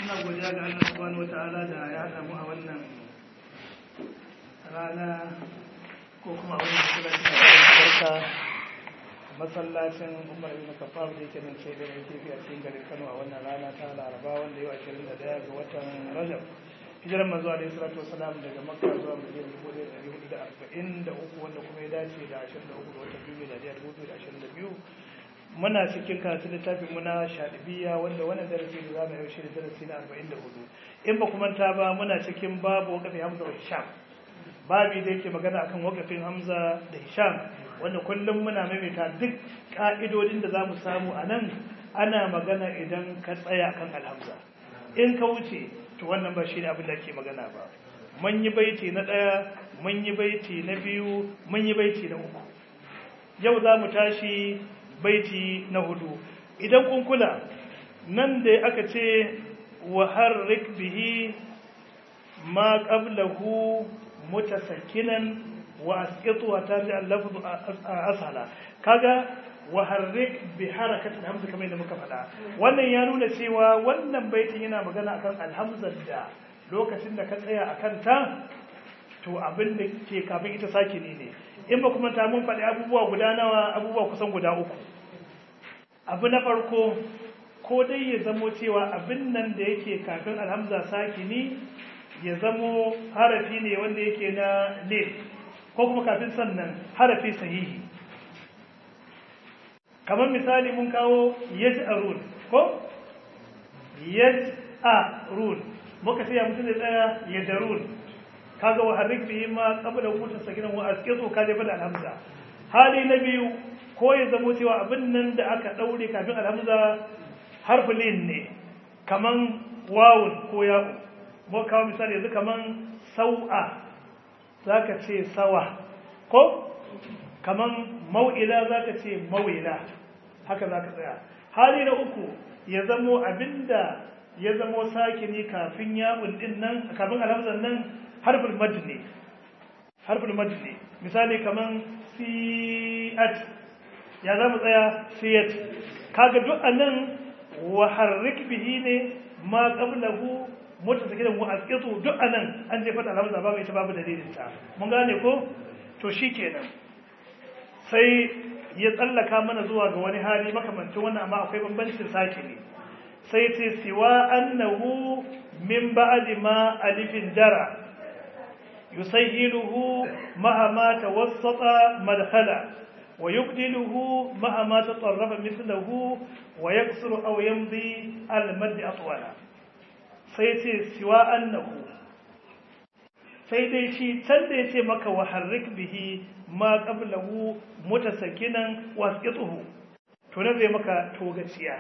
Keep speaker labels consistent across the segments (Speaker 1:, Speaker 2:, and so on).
Speaker 1: muna godiya ga Allah subhanahu wata'ala da ya haɗa mu a wannan rana ko kuma a wannan masallacin da barka masallacin Umar ibn Khattab da yake nan sai da yake a cikin garin Kano a wannan rana ta Laraba wanda yau 21 ga watan Rajab hijiran manzo alaihi salatu wasalam daga Makka zuwa Madina 1443 wanda kuma ya dace da 23 ga watan Biyu da 2022 muna cikin karatun littafin muna shaɗibiya wanda wannan darasi da zamu yau shi da darasi na 44 in ba kuma ta ba muna cikin babu wakafin Hamza wa Hisham babi da yake magana akan wakafin Hamza da Hisham wanda kullum muna maimaita duk ka'idodin da zamu samu a nan ana magana idan ka tsaya kan alhamza in ka wuce to wannan ba shi ne abin da ake magana ba mun yi baiti na ɗaya mun yi baiti na biyu mun yi baiti na uku yau za mu tashi baiti na hudu idan kun kula nan da aka ce wa harrik bihi ma qablahu mutasakinan wa asqitu wa tabi al-lafz ashala kaga wa harrik bi harakatil hamza kamar yadda muka faɗa wannan ya nuna cewa wannan baitin yana magana akan alhamzar da lokacin da ka tsaya akan ta to abin da ke kafin ita sakini ne in ba kuma ta mun faɗi abubuwa guda nawa abubuwa kusan guda uku abu na farko ko dai ya zamo cewa abin nan da yake kafin alhamza sakini ya zamo harafi ne wanda yake na ne ko kuma kafin sannan harafi sahihi kamar misali mun kawo yaj'arun ko yaj'arun muka ce ya mutum da tsaya yadarun kaga wa harrik bihi ma qabla wuta sakinan wa asqitu ka jefa da alhamza hali na biyu ko ya zamo cewa abin nan da aka daure kafin alhamza harfulin ne kaman wawun ko ya'u mu kawo misali yanzu kaman sau'a zaka ce sawa ko kaman mau'ila zaka ce mau'ila haka zaka tsaya hali na uku ya zamo abinda ya zamo sakini kafin ya'un din nan kafin alhamzan nan harfin mad ne harfin mad ne misali kaman siyat ya za mu tsaya siyat kaga duk anan wa harrik bihi ne ma qablahu mutasakidan wa asqitu duk anan an jefa da alhamza babu ita babu dalilin ta mun gane ko to shikenan sai ya tsallaka mana zuwa ga wani hali makamancin wannan amma akwai bambancin sake ne sai ce siwa annahu min ba'di ma alifin jara يسهله مهما توسط مدخلا ويبدله مهما تطرف مثله ويكسر أو يمضي المد أطولا سيتي سوى أنه sai dai shi can da ya ce maka wa harrik bihi ma qablahu mutasakinan wasqituhu to na zai maka togaciya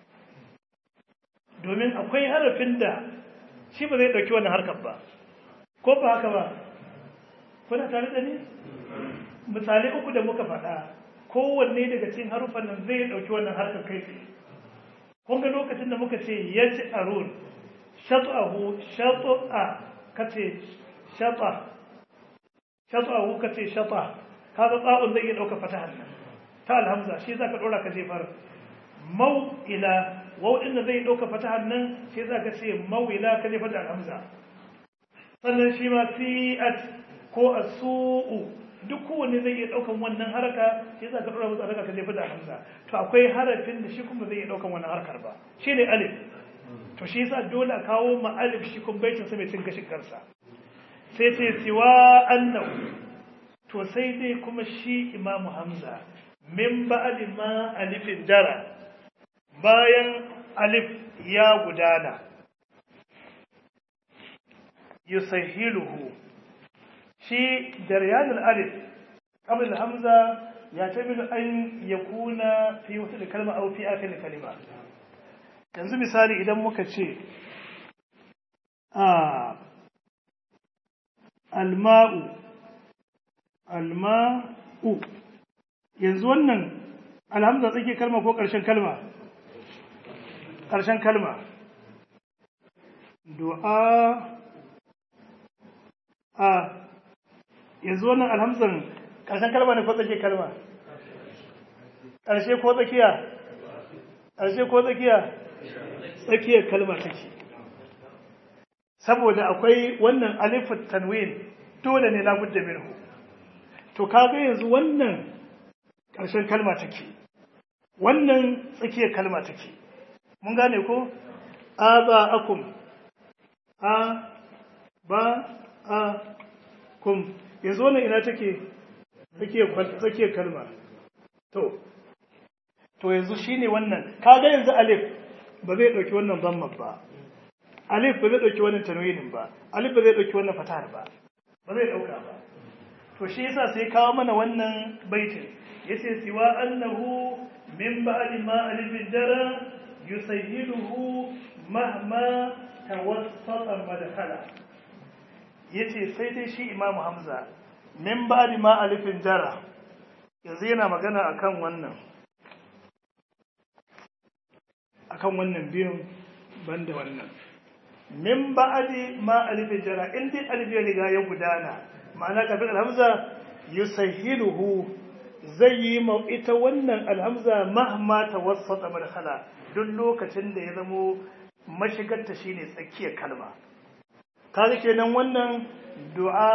Speaker 1: domin akwai harafin da shi ba zai dauki wannan harkar ba ko ba haka ba kuna tare da ni misalai uku da muka faɗa kowanne daga cikin harufan nan zai ɗauki wannan harkar kai tsaye kun ga lokacin da muka ce ya ci arun shatu'ahu shatu'a kace shata shatu'ahu kace shata kaga tsa'un zai iya ɗauka fatahan nan ta alhamza shi zaka ɗora ka jefar mau'ila wau ɗin da zai ɗauka fatahan nan shi zaka ce mau'ila ka jefar da alhamza sannan shi ma fi'at ko a su'u duk kowanne zai iya ɗaukan wannan haraka shi za ka ɗora musu haraka ka jefa da hamza to akwai harafin da shi kuma zai iya ɗaukan wannan harkar ba shi ne alif to shi yasa dole a kawo ma alif shi kuma baitin sa mai cin gashin kansa sai ce siwa annahu to sai dai kuma shi imamu hamza min ba'di ma alifin jara bayan alif ya gudana yusahiluhu shi daryan al-alif qabla al-hamza yatamilu an yakuna fi wata kalma aw fi akhir kalima yanzu misali idan muka ce a alma'u alma'u yanzu wannan alhamza tsake kalma ko ƙarshen kalma ƙarshen kalma du'a a yanzu wannan alhamzan ƙarshen kalma ne ko tsake kalma ƙarshe ko tsakiya ƙarshe ko tsakiya tsakiyar kalma take saboda akwai wannan alifin tanwin dole ne labudda minhu to kaga yanzu wannan ƙarshen kalma take wannan tsakiyar kalma take mun gane ko a ba akum a ba a kum yanzu wannan ina take tsakiyar kalma to to yanzu shine wannan kaga yanzu alif ba zai dauki wannan zamman ba alif ba zai dauki wannan tanwinin ba alif ba zai dauki wannan fatahar ba ba zai dauka ba to shi yasa sai kawo mana wannan baitin yace siwa annahu min ba'di ma alif jara yusayyiduhu mahma tawassata madkhala yace sai dai shi imamu hamza min ba'di ma alifin jara yanzu yana magana akan wannan akan wannan biyun banda wannan min ba'di ma alifin jara in dai alif ya riga ya gudana ma'ana kafin alhamza yusahhiluhu zai yi ma ita wannan alhamza mahma tawassata madkhala duk lokacin da ya zamo mashigarta shine tsakiyar kalma kaga kenan wannan du'a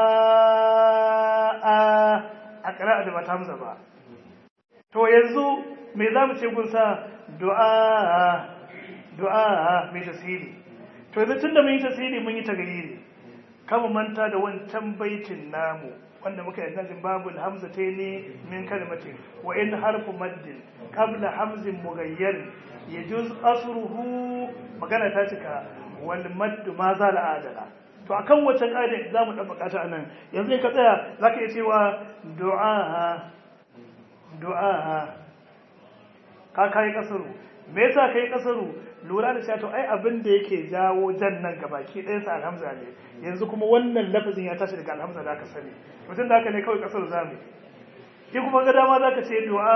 Speaker 1: a ƙira'a da bata hamza ba to yanzu me za mu ce gunsa du'a du'a mai tasiri to yanzu tun da mun yi tasiri mun yi tagayiri kama manta da wancan baitin namu wanda muka yi nazin babu hamza ta ne min kalmatin wa in harfu maddin qabla hamzin mughayyar yajuz asruhu magana ta cika wal maddu ma za la adala to akan wacce ƙa'ida za mu ɗan bukata a nan yanzu in ka tsaya za ka iya cewa du'a du'a ka kayi kasaru me yasa kai kasaru lura da cewa to ai abin da yake jawo jan nan gabaki ɗayan sa alhamza ne yanzu kuma wannan lafazin ya tashi daga alhamza da aka sani mutum da haka ne kawai kasaru zamu ki kuma ga dama za ka ce du'a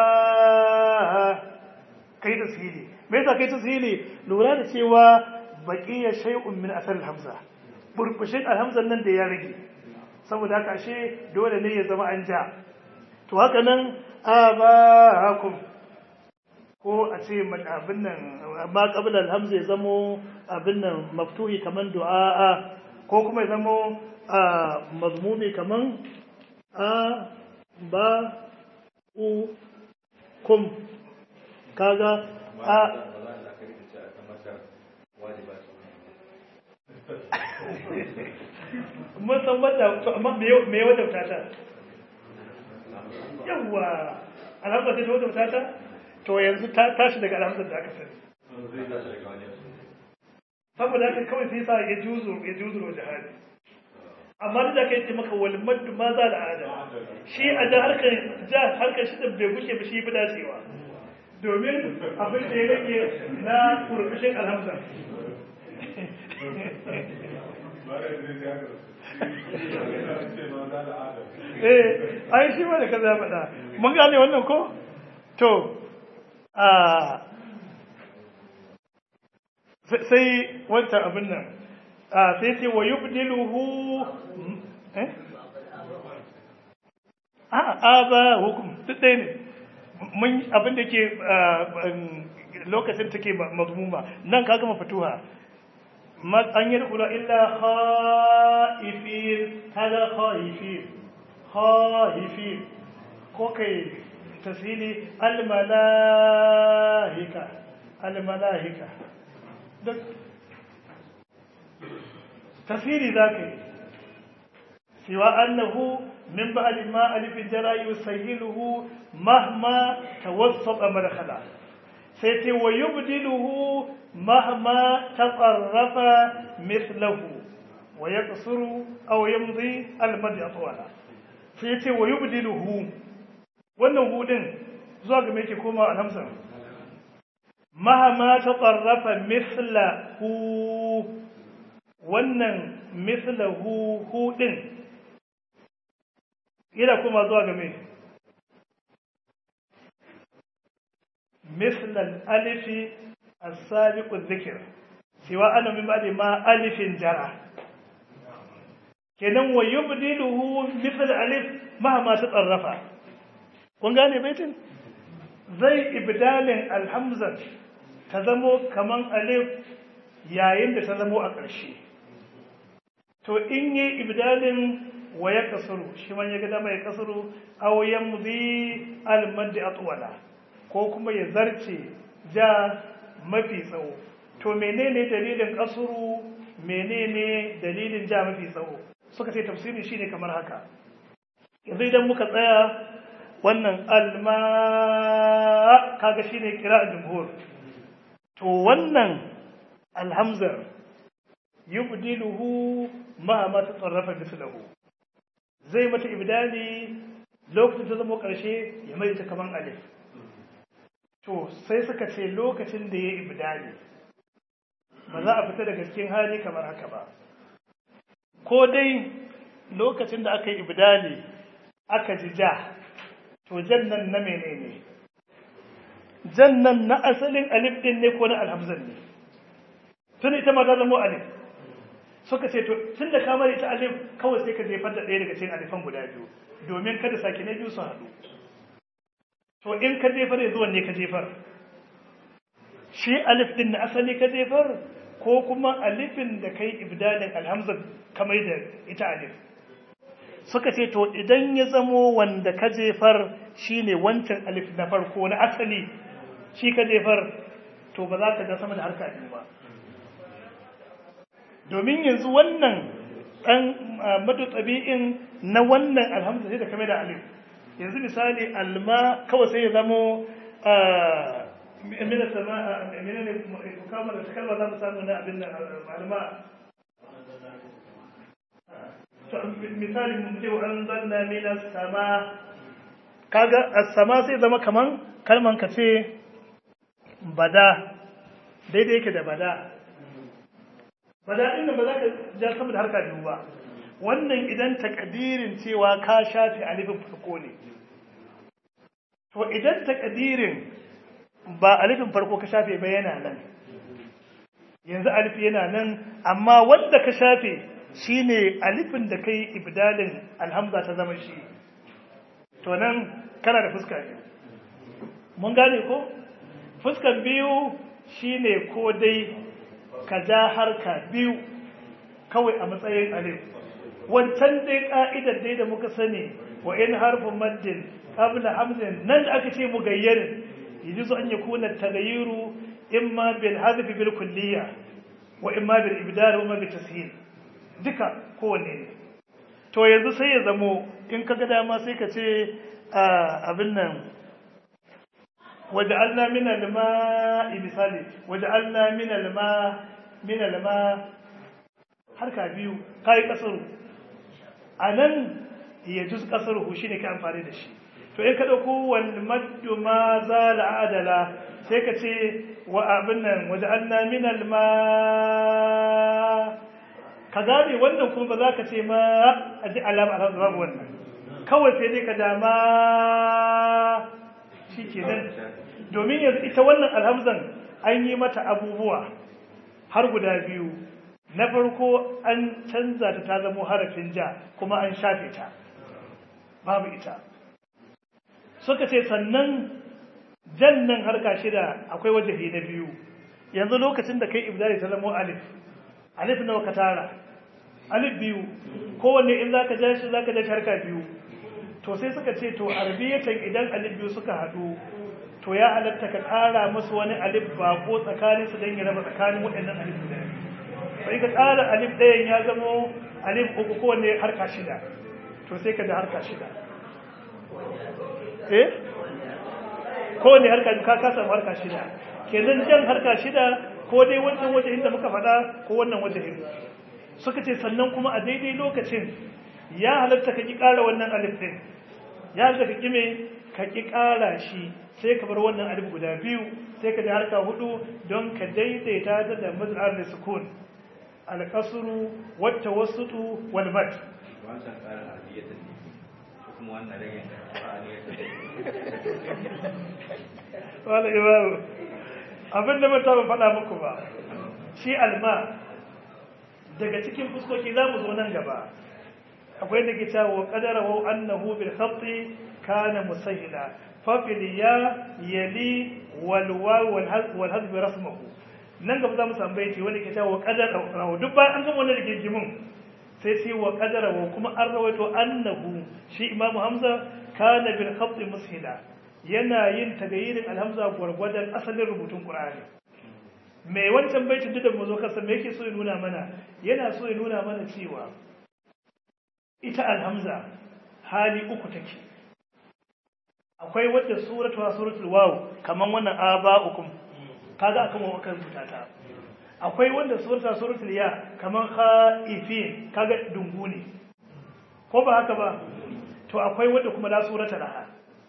Speaker 1: kai tasiri me yasa kai tasiri lura da cewa baqiya shay'un min asal hamza burbushin alhamzan nan da ya rage saboda haka ashe dole ne ya zama an ja to haka nan abakum ko a ce abin nan ma qabla alhamza ya zamo abin nan maftuhi kaman du'a ko kuma ya zamo mazmumi kaman a ba u kum kaga a mun san wadda to amma me me wadda ta yawa alhamza ta wadda ta to yanzu ta tashi daga alhamza da aka sani saboda haka kawai sai sa ya juzo ya juzo wa jihadi amma da kai ce maka wal maddu ma za da ada shi a da harkar ja harkar shi da bai gushe ba shi fi dacewa domin abin da ya rage na kurkushin alhamza eh ai shi ma da kaza faɗa mun gane wannan ko to a sai wancan abin nan a sai ce wa yubdiluhu eh a a ba hukum duk ɗaya ne mun abin da ke lokacin take mazmuma nan ka gama fituha an yi rukula illa haifin kaga haifin haifin ko kai tasiri almalahika almalahika duk tasiri za ka yi siwa annahu min ba'd ma alif jara yusayyiluhu mahma tawassata madkhala sai ce wa yubdiluhu mahma taqarrafa mithluhu wa yaqsuru aw yamdi al-mad atwala sai ce wa yubdiluhu wannan hudin zuwa ga me yake koma alhamsa mahma taqarrafa mithluhu wannan mithluhu hudin yana kuma zuwa ga me مثل الألف السابق الذكر سواء أنا من بعد ما ألف جرى kenan wa yubdiluhu mithl alif mahama tatarrafa kun gane baitin zai ibdalin alhamza ta zamo kaman alif yayin da ta zamo a ƙarshe to in yi ibdalin wa ya kasuru shi man ya ga dama ya kasuru aw yamzi al maddi atwala ko kuma ya zarce ja mafi tsawo to menene dalilin kasuru menene dalilin ja mafi tsawo suka ce tafsirin shine kamar haka yanzu idan muka tsaya wannan alma kaga shine kira jumhur to wannan alhamzar yubdiluhu ma ma tatarrafa mislahu zai mata ibdali lokacin ta zama karshe ya mai ta kaman alif to sai suka ce lokacin da ya ibdali ba za a fita daga cikin hali kamar haka ba ko dai lokacin da aka yi ibdali aka ji ja to jannan na menene jannan na asalin alif din ne ko na alhamzan ne tun ita ma ta zama alif suka ce to tun da kamar ita alif kawai sai ka jefar da ɗaya daga cikin alifan guda biyu domin kada sake na biyu su haɗu to in ka jefar yanzu wanne ka jefar shi alif din na asali ka jefar ko kuma alifin da kai ibdalin alhamza kamar da ita alif suka ce to idan ya zamo wanda ka jefar shine wancan alif na farko na asali shi ka jefar to ba za ka ga sama da harka biyu ba domin yanzu wannan ɗan madu tsabi'in na wannan alhamza sai da kame da alif yanzu misali alma kawai sai ya zamo mina sama mina ne kamar da kalma za mu samu na abin da alma misali mun ce an zanna mina sama kaga as-sama sai zama kaman kalman ka ce bada daidai yake da bada bada din ba za ka ja sama da harka biyu ba wannan idan takadirin cewa ka shafe alifin farko ne to idan takadirin ba alifin farko ka shafe ba yana nan yanzu alif yana nan amma wanda ka shafe shine alifin da kai ibdalin alhamza ta zama shi to nan kana da fuska biyu mun gane ko fuskan biyu shine ko dai ka ja harka biyu kawai a matsayin alif wancan dai ka'idar dai da muka sani wa in harfin maddin qabla hamzin nan da aka ce mugayyarin yajuzu an yakuna tagayyuru imma bil hadfi bil kulliyya wa imma bil ibdal wa imma bil tashil duka kowanne ne to yanzu sai ya zamo in kaga dama sai ka ce abin nan waja'alna min al-ma'i misali waja'alna min al-ma min al-ma harka biyu kai kasaru anan ya juz kasaru shi ne ka amfani da shi to in ka dauko wal maddu ma zala adala sai ka ce wa abin nan waja'alna min al-ma ka gane wannan kuma ba za ka ce ma a ji alama alhamdu babu wannan kawai sai dai ka dama shi ke nan domin yanzu ita wannan alhamzan an yi mata abubuwa har guda biyu na farko an canza ta ta zamo harafin ja kuma an shafe ta babu ita suka ce sannan jannan harka shida akwai wajahi na biyu yanzu lokacin da kai ibdali ta zamo alif alif nawa ka tara alif biyu kowanne in zaka ja shi zaka ja shi harka biyu to sai suka ce to arbiyatan idan alif biyu suka hadu to ya halatta ka ƙara musu wani alif ba ko tsakanin su dan ya raba tsakanin waɗannan alif guda sai ka ƙara alif ɗayan ya zamo alif uku kowanne harka shida to sai ka da harka shida eh kowanne harka ka ka samu harka shida kenan jan harka shida ko dai wancan wajen da muka faɗa ko wannan wajen suka ce sannan kuma a daidai lokacin ya halatta ka ƙi ƙara wannan alif ɗin ya halatta ka ƙi me ka ƙi ƙara shi sai ka bar wannan alif guda biyu sai ka da harka hudu don ka daidaita ta da mazhar da sukun alƙasuru wata wasutu wal mat
Speaker 2: wancan tsarin arabiyyata ne shi kuma wannan rage ƙwa'aniyata
Speaker 1: wala imamu abin da mata ban faɗa muku ba shi alma daga cikin fuskoki za mu zo nan gaba akwai da ke cewa kadara wa annahu bil khatti kana musahila fa fil ya yali wal waw wal hadf wal hadf rasmuhu nan gaba za mu samu baiti wanda ke cewa kadara wa duk bayan an gama wannan rigimin sai ce wa qadara wa kuma an rawaito annahu shi imam hamza kana bil khatt mushila yana yin tagayirin alhamza gwargwadon asalin rubutun qur'ani mai wancan baitin duk da mu zo kasa me yake so ya nuna mana yana so ya nuna mana cewa ita alhamza hali uku take akwai wadda suratu wa suratul waw kaman wannan aba'ukum kaga akan wa kan ta akwai wanda suratu suratul ya kaman khaifin kaga dungu ne ko ba haka ba to akwai wadda kuma la surata laha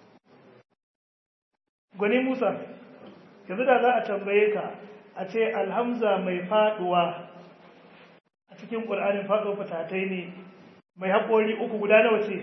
Speaker 1: gwani Musa yanzu da za a tambaye ka a ce alhamza mai faduwa a cikin ƙur'anin faɗo fatatai ne mai haƙori uku guda nawa ce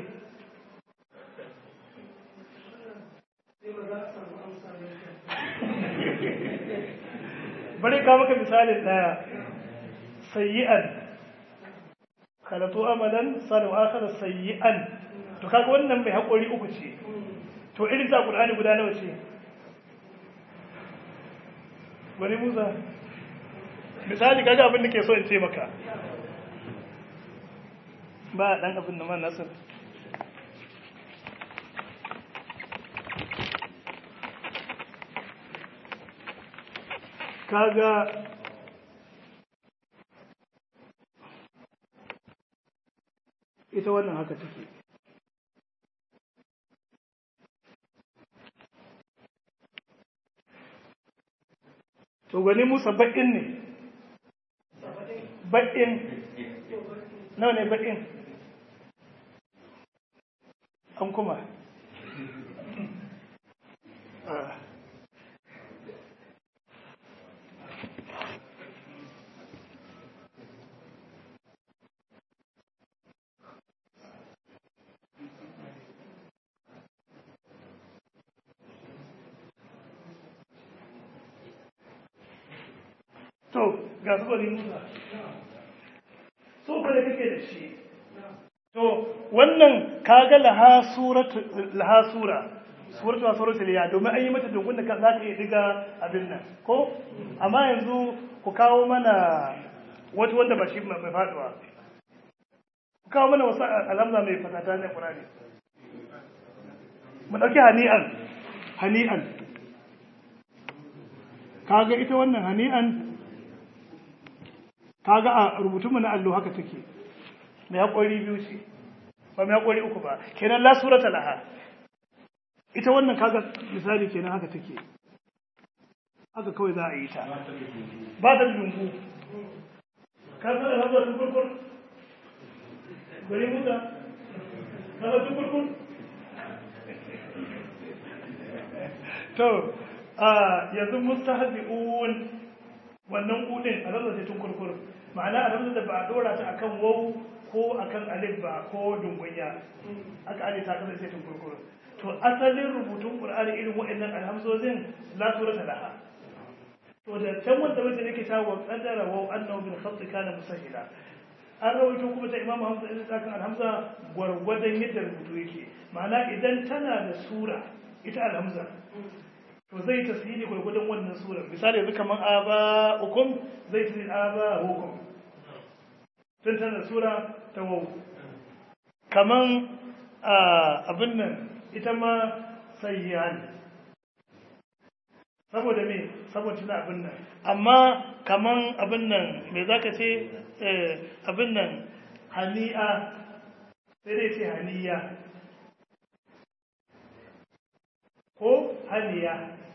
Speaker 1: bari ka maka misalin ɗaya sayyi'an kalatu amalan salu akhar sayyi'an to kaga wannan mai haƙori uku ce to irin ta ƙur'ani guda nawa ce wani musa misali kaga abin da ke so in ce maka ba dan abin da man nasir kaga ita wannan haka take to gani musa baƙin ne baƙin nawa ne baƙin an kuma to ga su bari musa so fa da kake da shi to wannan kaga laha suratu laha sura suratu suratul ya domin an yi mata dungun da za ka iya diga abin nan ko amma yanzu ku kawo mana wata wanda ba shi mai faduwa ku kawo mana wasu alhamza mai fatata na qur'ani mu dauki hani'an hani'an kaga ita wannan hani'an kaga a rubutunmu na allo haka take mai haƙori biyu ce ba mai haƙori uku ba kenan la surata laha ita wannan kaga misali kenan haka take haka kawai za a yi ta ba ta dungu ka san da hazo tun kurkur gari muta ka san tun kurkur to a yanzu mustahzi'un wannan kudin a rasa tun kurkur ma'ana a rasa da ba a dora ta akan wau ko akan alif ba ko dungunya aka alif ta kasance tun kurkur to asalin rubutun qur'ani irin waɗannan alhamzozin la surata laha to da can wanda wanda yake ta wa qadara wa annahu bil khatt kana musahila an rawaito kuma ta imamu hamza idan ta kan alhamza gwargwadon yadda rubutu yake ma'ana idan tana da sura ita alhamza to zai tasiri gwargwadon wannan sura misali yanzu kamar aba hukum zai tasiri aba hukum tun tana sura ta wau kaman abin nan ita ma sayyan saboda me saboda tana abin nan amma kaman abin nan me za ka ce abin nan hani'a sai dai ce haniya ko haniya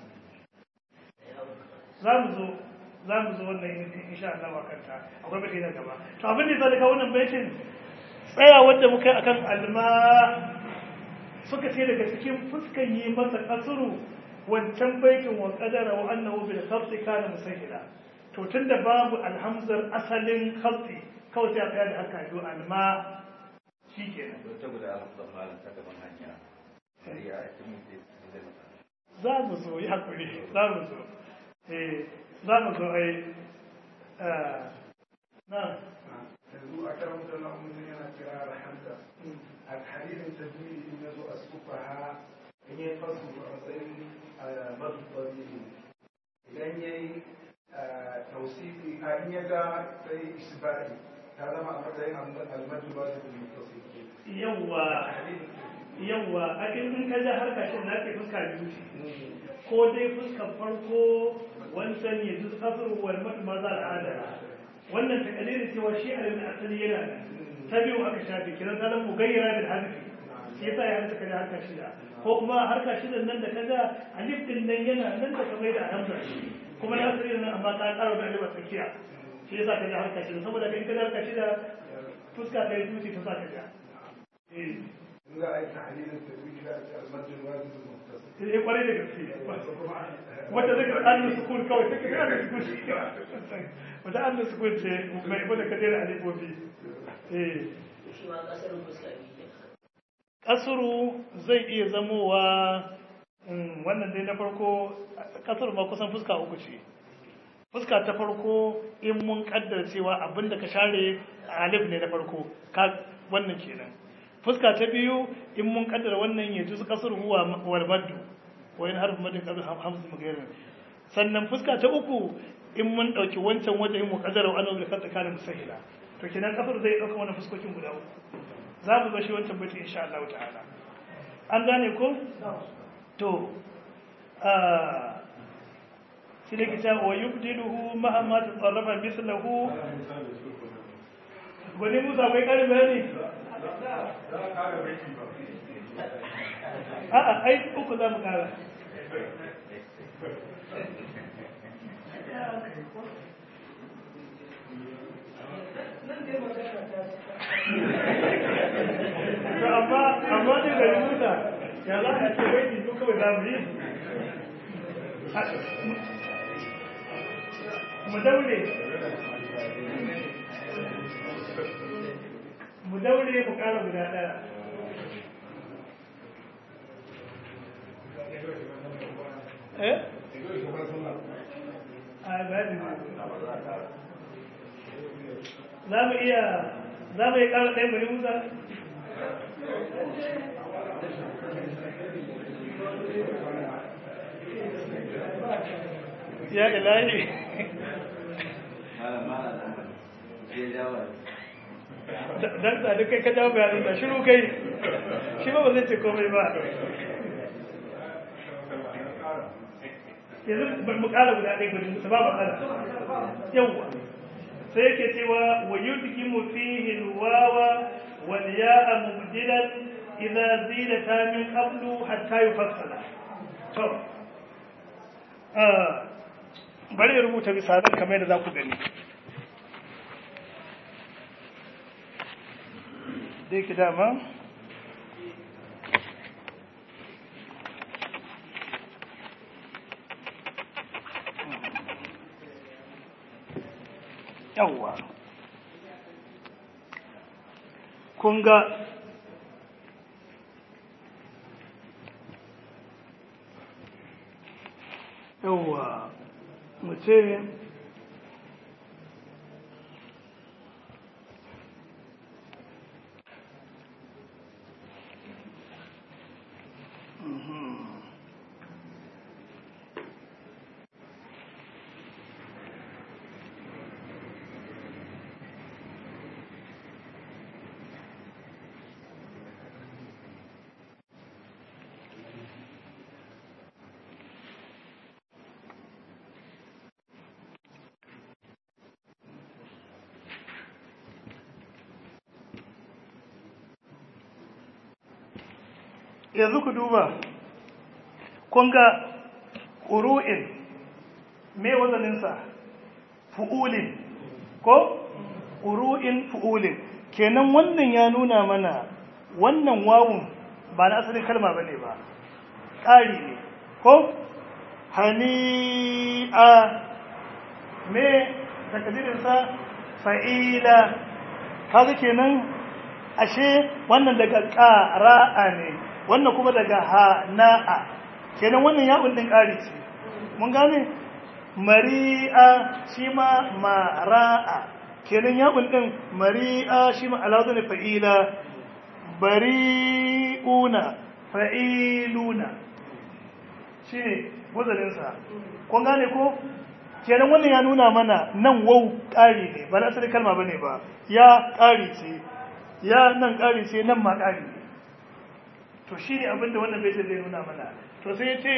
Speaker 1: za mu zo za mu zo wannan insha Allah wa kanta akwai bace nan gaba to abin da zai kawo wannan baitin tsaya wanda muka yi akan alma suka ce daga cikin fuskan yi masa kasuru wancan baitin wa qadara wa annahu bil khabti kana musahila to tunda babu alhamzar asalin khabti kawai sai a tsaya da haka biyu alma shikenan
Speaker 2: ta guda hamsin malam ta gaban hanya shari'a a cikin zai masa
Speaker 1: za mu zo yi hakuri za mu zo eh za mu zo ai na
Speaker 3: yanzu a karan da lamun yana kira alhamda a hadisin tajwidi in yazo a sufaha in yi fasu a matsayin mabubari idan ya yi tausifi a in ya ga sai isbari ta zama a matsayin almajin ba su mutasir
Speaker 1: yawwa yawwa a in ka ja harka shi na ke fuska biyu ce ko dai fuskar farko wancan ya ji kasar wal matu maza al'ada wannan ta kalilin cewa shi a yanzu asali yana da ta biyu aka shafe kiran ta zama gayyara da hadisi shi yasa ya harka kaja harka shida ko kuma harka shida nan da kaga alif din nan yana nan da kamar da hamza kuma na asali nan amma ta karo da alif a tsakiya shi yasa kaja harka shida saboda kai kaja harka shida fuska ɗaya tuti ta sa kaja eh
Speaker 3: za a yi tahlilin tajwidi da ake almajin wajib mutasir
Speaker 1: sai ya kwarai da gaske wata zai ga annu sukun kawai take ga annu sukun wata annu sukun ce mai wanda ka dena alifofi eh
Speaker 4: shi ma kasar fuska biyu ke
Speaker 1: kasuru zai iya zamowa mm, wannan dai na farko kasuru ma kusan fuska uku ce fuska ta farko in mun kaddara cewa abinda ka share alif ne na farko ka wannan kenan fuska ta biyu in mun kaddara wannan ya juzu kasur huwa wal maddu wa in harfu madin qabl hamzu magairin sannan fuska ta uku in mun dauki wancan wajen mu kaddara wa annabi kanta kana musahila to kenan kasur zai dauka wannan fuskokin guda uku za mu zo shi wancan baiti insha Allah ta'ala an gane ko to ah shi ne kita wa yubdiluhu mahamma tasarrafa mislahu wani musa bai karin bayani a'a ai uku za mu kara to amma amma dai da musa ya za a ce wai duk kawai za mu yi mu daure mu daure mu kara guda daya eh a bayani za mu iya za mu iya kara ɗaya bari musa ya ilahi dan da duk kai ka jawo bayanin da shiru kai shi ba ba zai ce komai ba yanzu mu kara guda ɗaya gudun su ba ba kara yawwa sai yake cewa wa yudgimu fihi alwawa wal ya'a mubdilan idza zidata min qablu hatta yufassala to ah bari ya rubuta misalan kamar yadda za ku gani dai ki dama yawwa kun ga yawwa mu ce yanzu ku duba kun ga ƙuru'in me wazaninsa fu'ulin ko ƙuru'in fu'ulin kenan wannan ya nuna mana wannan wawun ba na asalin kalma ba ne ba ƙari ne ko hani'a me takadirinsa fa'ila kaga kenan ashe wannan daga ƙara'a ne wannan kuma daga hana'a kenan wannan ya'un din ƙari ce mun gane mari'a shi ma mara'a kenan ya'un din mari'a shi ma alazu ne fa'ila bari'una fa'iluna shi ne wazaninsa kun gane ko kenan wannan ya nuna mana nan wau ƙari ne ba na asali kalma bane ba ya ƙari ce ya nan ƙari ce nan ma ƙari ne to shi ne abinda wannan baitin zai nuna mana to sai ya ce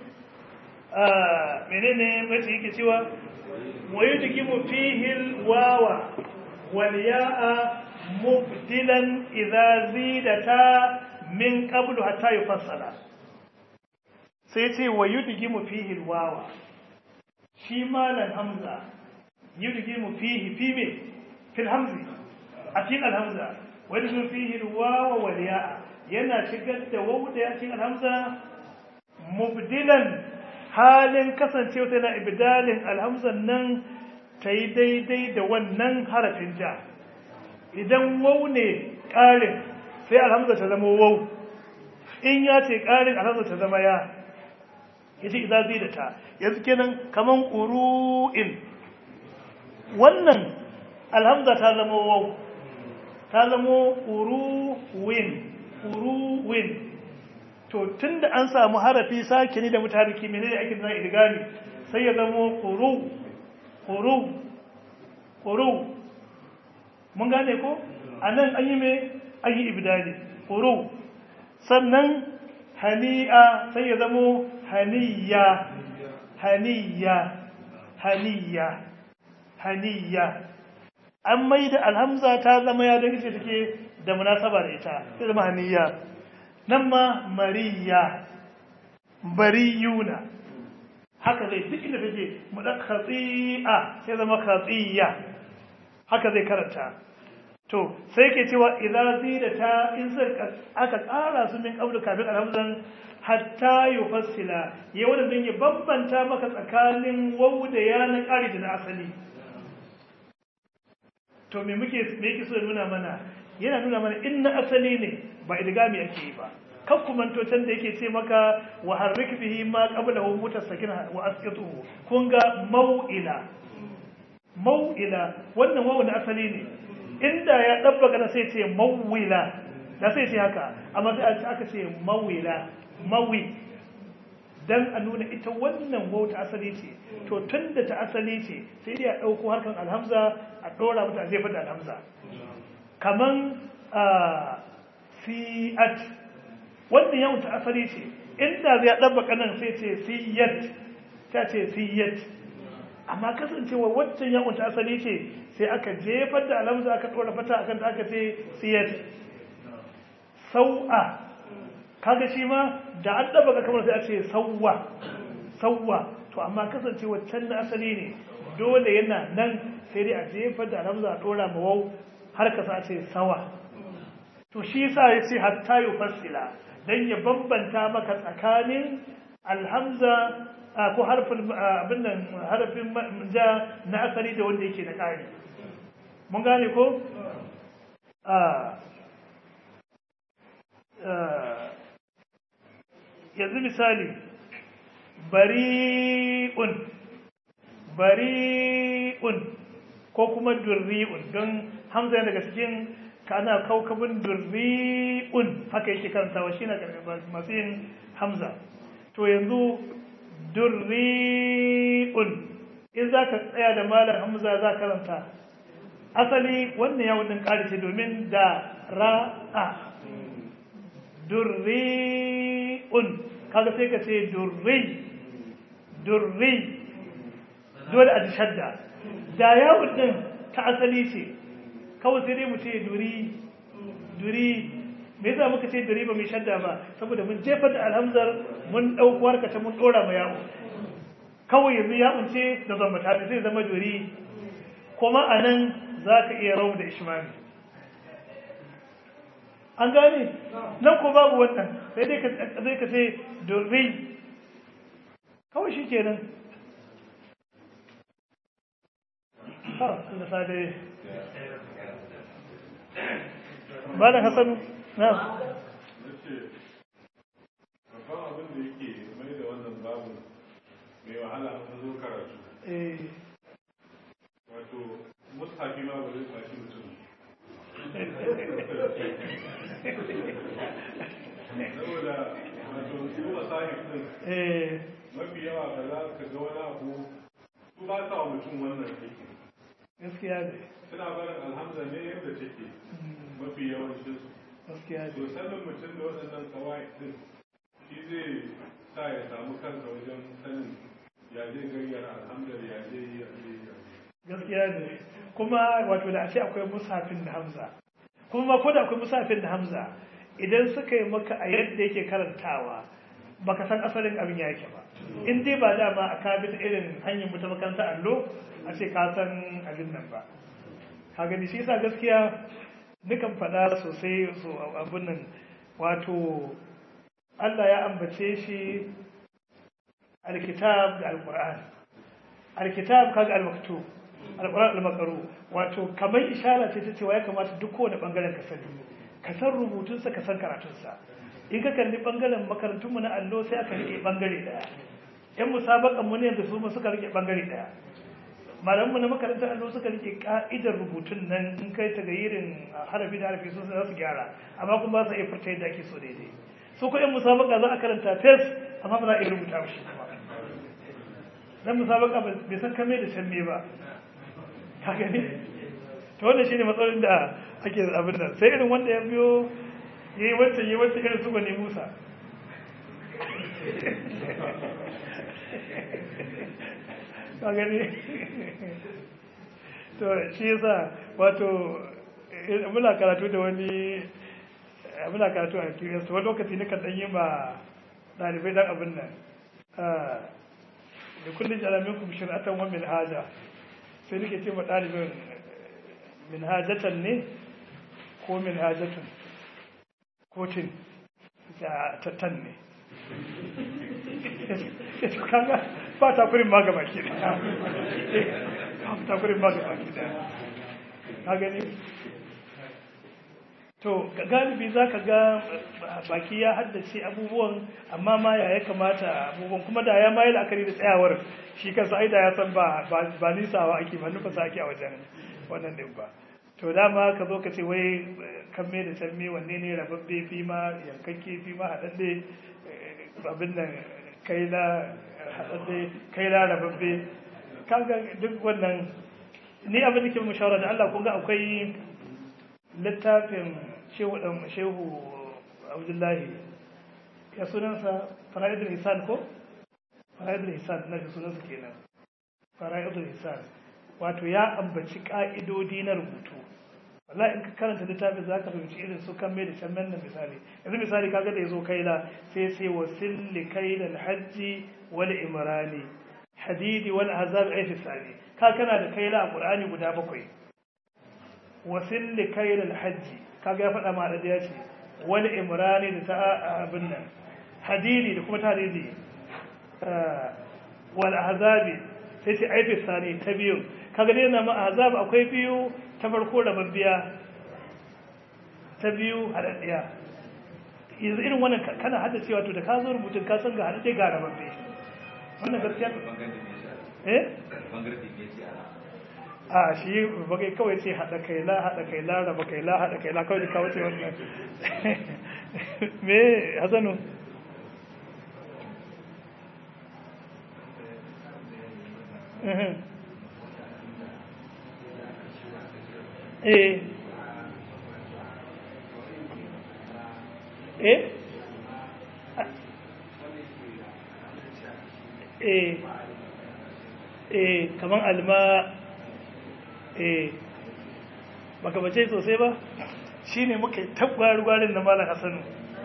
Speaker 1: menene baitin yake cewa wa yudgimu fihi alwawa wal ya'a mubdilan idza zidata min qablu hatta yufassala sai ya ce wa yudgimu fihi alwawa shi malan hamza yudgimu fihi fi me fil hamzi a cikin alhamza wa yudgimu fihi alwawa wal ya'a yana shigar da wawu da ya cikin alhamza mubdilan halin kasancewa tana ibdalin alhamzan nan ta yi daidai da wannan harafin ja idan wau ne ƙarin sai alhamza ta zama wau in ya ce ƙarin alhamza ta zama ya ya ce idan zai da ta yanzu kenan kaman ƙuru'in wannan alhamza ta zama wau ta zama ƙuru'in ƙuru'in to tun da an samu harafi sakini da mutariki menene ake zan idgami sai ya zama ƙuru ƙuru ƙuru mun gane ko a nan an yi mai an yi ibdali ƙuru sannan hani'a sai ya zama haniya haniya haniya haniya an mai da alhamza ta zama ya don ita take da munasaba da ita sai zama haniya nan ma mariya bariyuna haka zai duk inda take mu da khati'a sai zama khatiya haka zai karanta to sai ke cewa idza zidata in sai aka ƙara su min qablu kafin alhamdan hatta yufassila ya wanda din ya bambanta maka tsakanin wawu da ya na ƙari da na asali to me muke me yake so ya nuna mana yana nuna mana in na asali ne ba idgami ake yi ba kan kumanto can da yake ce maka wa harrik bihi ma qablahu mutasakin wa asqituhu kun ga mau'ila mau'ila wannan wawu na asali ne inda ya dabba na sai ce mau'ila da sai ce haka amma sai aka ce mau'ila mawi dan a nuna ita wannan wawu ta asali ce to tunda ta asali ce sai dai a dauko harkan alhamza a dora mata a jefa da alhamza kaman fi'at wannan yawon ta asali ce inda zai ɗabba kanan sai ce siyat ta ce siyat amma kasancewa waccan yawon ta asali ce sai aka jefar da alamza aka ɗora fata akan ta aka ce siyat sau'a kaga shi ma da an ɗabba ka kamar sai a ce sauwa sauwa to amma kasancewa can na asali ne dole yana nan sai dai a jefar da alamza a ɗora mawau har ka sa ce sawa to shi yasa ya ce hatta yufassila don ya bambanta maka tsakanin alhamza ko harfin abin nan harfin ja na asali da wanda yake na ƙari mun gane ko yanzu misali bari'un bari'un ko kuma durri'un don hamza daga cikin kana kaukabin durri'un haka yake karantawa shi na masu yin hamza to yanzu durri'un in za ka tsaya da malar hamza za karanta asali wannan yawon din ƙarishe domin da ra'a durri'un kaga sai ka ce durri durri dole a ji shadda da yawon din ta asali ce kawai sai dai mu ce duri duri me yasa muka ce duri ba mai shadda ba saboda mun jefar da alhamzar mun dauko harka ta mun dora ma yawo kawai yanzu ya unce da zamba ta zai zama duri kuma anan zaka iya rawu da ishmami an gane nan ko babu wannan sai dai ka sai ka ce duri kawai shikenan ha Allah sa dai Malam Hassanu, na.
Speaker 5: Babban abin da yake mai da wannan babu mai wahala a zo karatu. Wato, mustafi ma ba zai fashi mutum. Saboda, wato, su masahif ɗin mafi yawa ba za ka ga wani abu su ba sa wa mutum wannan aiki
Speaker 1: gaskiya ne
Speaker 5: suna barin alhamza ne yadda take
Speaker 1: Mm,
Speaker 5: mafi yawancin su
Speaker 1: gaskiya
Speaker 5: to
Speaker 1: ne
Speaker 5: sanin mutum da waɗannan kawai din shi zai sa ya samu kansa wajen sanin ya zai gayyara alhamdar ya zai yi ya zai yi ya zai yi.
Speaker 1: gaskiya ne kuma wato da a ce akwai musafin da hamza kuma ma ko da akwai musafin da hamza idan suka yi maka a yadda yake karantawa baka san asalin abin yake ba in dai ba dama a ka bi ta irin hanyar mutu makaranta allo a ce ka san abin nan ba ka gani shi yasa gaskiya nukan faɗa sosai so abin nan wato Allah ya ambace shi alkitab da alqur'an alkitab kaga almaktub alquran almaqru wato kamar ishara ce ta cewa ya kamata duk kowane bangaren ka sani ka san rubutunsa ka san karatunsa in ka kalli bangaren makarantun mu na allo sai aka rike bangare daya yan musabakan mu ne da su ma suka rike bangare daya malaman mu na makarantar allo suka rike ka'idar rubutun nan in kai ta gayirin harafi da harafi sun za su gyara amma kuma ba su iya furta yadda ake so daidai su ko yan musabaka za a karanta fes amma ba za a iya rubuta shi kuma dan musabaka bai san kame da can me ba ka gani to wannan shine matsalolin da ake abin nan sai irin wanda ya biyo yayi wancan yayi wancan irin su bane Musa ka gani to shi yasa wato muna karatu da wani muna karatu a QS wani lokaci na kan yi ma ɗalibai dan abin nan da kullum jalamin kuma shir'atan wa min haja sai nake ce ma ɗalibin min hajatan ne ko min hajatun ko tin tattan ne kaga ba takurin ma gaba ke da ba takurin ma gaba ke da ka gani to galibi za ka ga baki ya haddace abubuwan amma ma ya ya kamata abubuwan kuma da ya mayi la'akari da tsayawar shi kansa ai da ya san ba ba nisawa ake ba nufa sa ake a wajen wannan din ba to dama ka zo ka ce wai kan me da can me wanne ne rababbe fi ma yankakke fi ma haɗaɗɗe abin nan kai la haɗaɗɗe kai la rababbe kaga duk wannan ni abin da ke mu shawara da Allah kun ga akwai littafin shehu dan shehu Abdullahi ya sunansa Fara'idul Hisan ko Fara'idul Hisan na sunansa kenan Fara'idul Hisan wato ya ambaci ka'idodi na rubutu wallahi in ka karanta littafin za ka fahimci irin su kan mai da can nan misali yanzu misali kaga da ya zo kaila sai sai wasil li kaila hajji wal imrani hadidi wal azab ay sani ka kana da kaila a qur'ani guda bakwai wasil li kaila hajji kaga ya faɗa ma da ya ce wal imrani da ta abin nan hadidi da kuma ta hadidi wal azabi sai ce ay sani ta biyu kaga dai na ma azab akwai biyu ta farko rababbiya ta biyu haɗaɗɗiya yanzu irin wannan kana hada cewa to da ka zo rubutun ka san ga haɗaɗɗe ga rababbe wannan gaskiya eh a shi bagai kawai ce haɗa kai la haɗa kai la raba kai la haɗa kai la kawai da kawo ce wannan me hasanu eh eh eh eh kaman alma eh baka bace sosai ba shine muka tabbar gwarin da malam hasanu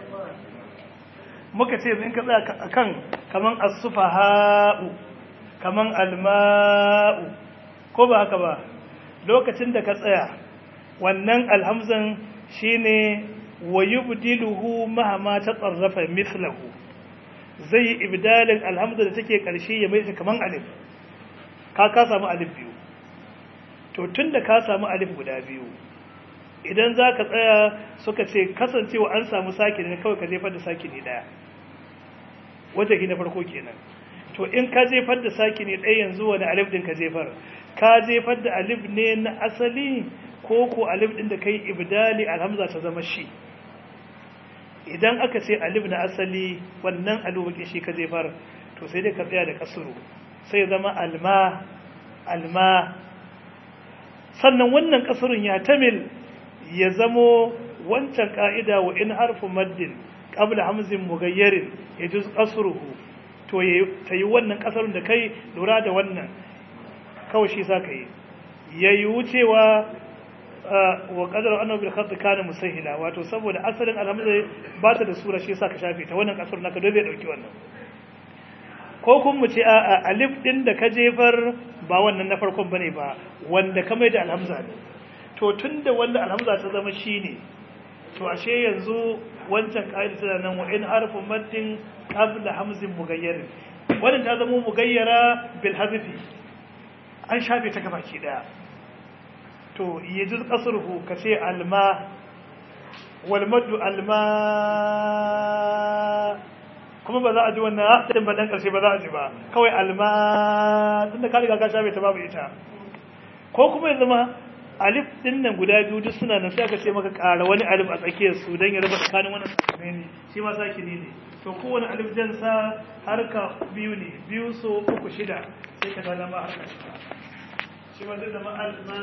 Speaker 1: muka ce in ka tsaya akan kaman as-sufaha'u kaman alma'u ko ba haka ba lokacin da ka tsaya wannan alhamzan shine wa yubdiluhu mahama ta tsarrafa mithlahu zai ibdalin alhamza da take karshe ya mai kaman alif ka ka samu alif biyu to tunda ka samu alif guda biyu idan za ka tsaya suka ce kasancewa an samu sakini ne kawai ka jefar da sakini daya wata na farko kenan to in ka jefar da sakini ɗaya yanzu wani alif din ka jefar ka jefar da alif ne na asali ko ko alif din da kai ibdali alhamza ta zama shi idan aka ce alif na asali wannan alubaki shi ka jefar to sai dai ka tsaya da kasuru sai zama alma alma sannan wannan kasurun ya tamil ya zamo wancan ka'ida wa in harfu maddin qabla hamzin mughayyarin yajuz qasruhu to ta yi wannan kasarun da kai lura da wannan kawai shi sa ka yi yayi wucewa wa qadara annahu bil khat kana musahila wato saboda asalin alhamza ba ta da sura shi yasa ka shafe ta wannan kasar naka dole ya dauki wannan ko kun mu ce a alif din da ka jefar ba wannan na farkon bane ba wanda ka mai da alhamza ne to tunda wanda alhamza ta zama shine to ashe yanzu wancan kaida tana nan wa in harfu maddin qabla hamzin mughayyir wannan ta zama mughayyara bil hazfi an shafe ta gabaki daya to yajiz qasruhu kace alma wal maddu alma kuma ba za a ji wannan hadin ba dan karshe ba za a ji ba kawai alma tunda ka riga ka shafe ta babu ita ko kuma ya zama alif din nan guda biyu duk suna nan sai aka ce maka ƙara wani alif a tsakiyar su dan ya raba tsakanin wannan sakane ne shi ma sakini ne to kowane alif jan sa harka biyu ne biyu so uku shida sai ka ga ma harka shida shi ma zai zama alma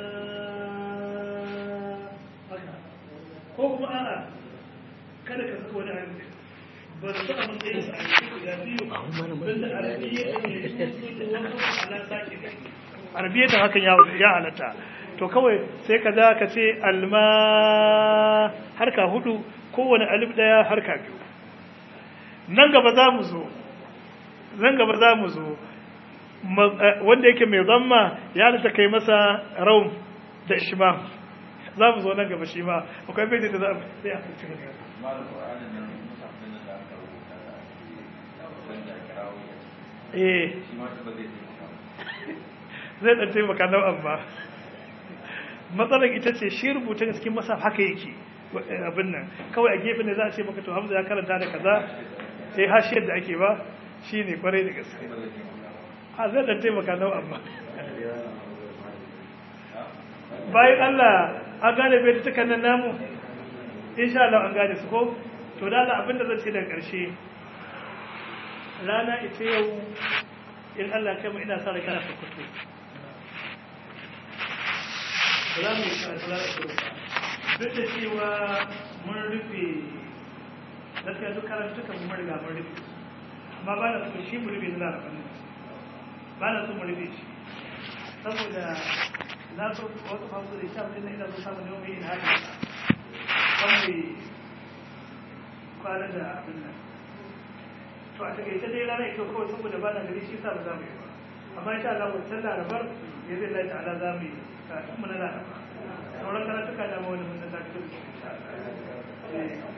Speaker 1: haka ko kuma a'a kada ka saka wani alif ba su a matsayin sa a cikin guda biyu don da arabiya ne su da wasu ala sake ne arabiya ta hakan ya halatta to kawai sai ka za ka ce alma harka hudu kowane alif daya harka biyu nan gaba za mu zo nan gaba za mu zo wanda yake mai zamma ya halitta kai masa raum da ishma za mu zo nan gaba shi ma akwai bai da za a sai a fi cikin gaba eh zai ɗan taimaka nau'an ba matsalar ita ce shi rubutun cikin masa haka yake abin nan kawai a gefen da za a ce maka to hamza ya karanta da kaza sai hashiyar da ake ba shi ne kwarai da gaske a zai ɗan taimaka nau'an ba bayan allah an gane bai ta tukan nan namu insha Allah an gane su ko to da Allah abin da zan ce daga ƙarshe rana ita yau in Allah kai mu ina sa da kana sokoto ba za mu yi karatu za su ba duk da cewa mun rufe gaskiya duk karantukan mun riga mun rufe amma ba na so shi mu rufe na larabin ba na so mu rufe shi saboda na so wasu fasu da sha mutum na ina so samun yau mai yin hali kan mai kwana da abin nan to a takaice dai rana ita kawai saboda ba na gari shi sa ba za mu yi ba amma insha Allah wancan larabar ya zai lai ta'ala za mu yi karatun mu na laraba sauran karatuka da wani mun da ta fito